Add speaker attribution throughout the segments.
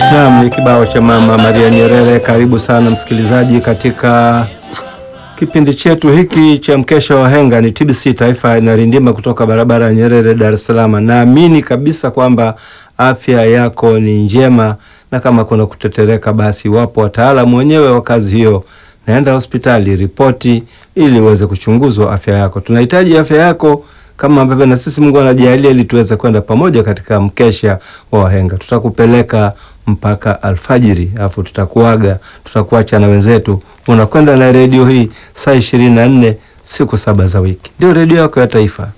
Speaker 1: Naam, ni kibao cha Mama Maria Nyerere. Karibu sana msikilizaji katika kipindi chetu hiki cha mkesha wa henga. Ni TBC Taifa inarindima kutoka barabara ya Nyerere, Dar es Salaam. Naamini kabisa kwamba afya yako ni njema, na kama kuna kutetereka, basi wapo wataalamu wenyewe wa kazi hiyo. Naenda hospitali, ripoti ili uweze kuchunguzwa afya yako. Tunahitaji afya yako kama ambavyo na sisi Mungu anajalia ili tuweze kwenda pamoja katika mkesha wa wahenga. Tutakupeleka mpaka alfajiri, alafu tutakuaga, tutakuacha na wenzetu. Unakwenda na redio hii saa ishirini na nne siku saba za wiki, ndio redio yako ya taifa.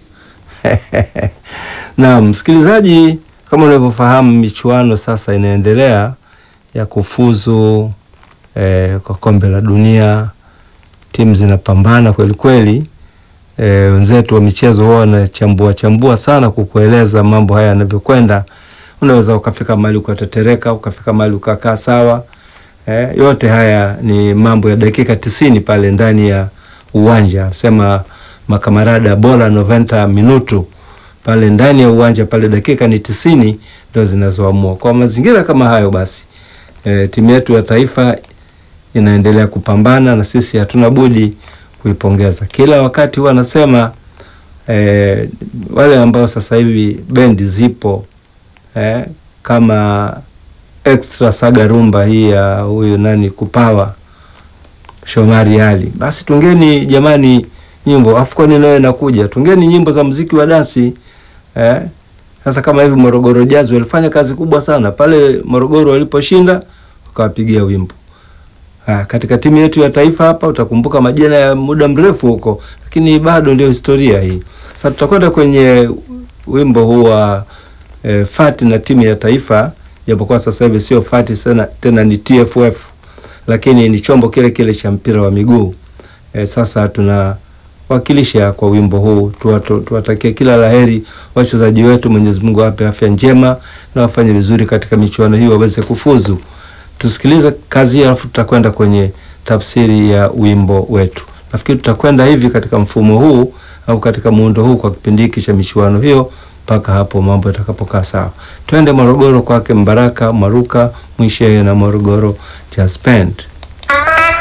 Speaker 1: Na msikilizaji, kama unavyofahamu, michuano sasa inaendelea ya kufuzu eh, kwa kombe la dunia. Timu zinapambana kweli kweli. E, wenzetu wa michezo huwa wanachambua chambua sana kukueleza mambo haya yanavyokwenda. Unaweza ukafika mahali ukatetereka, ukafika mahali ukakaa sawa. E, yote haya ni mambo ya dakika tisini pale ndani ya uwanja, sema makamarada bora noventa minutu pale ndani ya uwanja pale, dakika ni tisini ndio zinazoamua. Kwa mazingira kama hayo, basi e, timu yetu ya taifa inaendelea kupambana na sisi hatuna budi kuipongeza. Kila wakati huwa anasema eh, wale ambao sasa hivi bendi zipo eh, kama extra saga rumba hii ya huyu nani kupawa Shomari Ali, basi tungeni jamani nyimbo Afcon nayo inakuja, tungeni nyimbo za muziki wa dansi eh. Sasa kama hivi Morogoro Jazz walifanya kazi kubwa sana pale Morogoro waliposhinda, wakawapigia wimbo Ha, katika timu yetu ya taifa hapa utakumbuka majina ya muda mrefu huko, lakini bado ndio historia hii. Sasa tutakwenda kwenye wimbo huu wa e, Fati na timu ya taifa, japokuwa sasa hivi sio Fati sana tena ni TFF, lakini ni chombo kile kile cha mpira wa miguu. E, sasa tunawakilisha kwa wimbo huu, tuwatakie kila laheri wachezaji wetu, Mwenyezi Mungu awape afya njema na wafanye vizuri katika michuano hii waweze kufuzu. Tusikilize kazi hiyo, alafu tutakwenda kwenye tafsiri ya wimbo wetu. Nafikiri tutakwenda hivi katika mfumo huu au katika muundo huu kwa kipindi hiki cha michuano hiyo mpaka hapo mambo yatakapokaa sawa. Twende Morogoro kwake Mbaraka Maruka Mwishehe na Morogoro Jazz Band.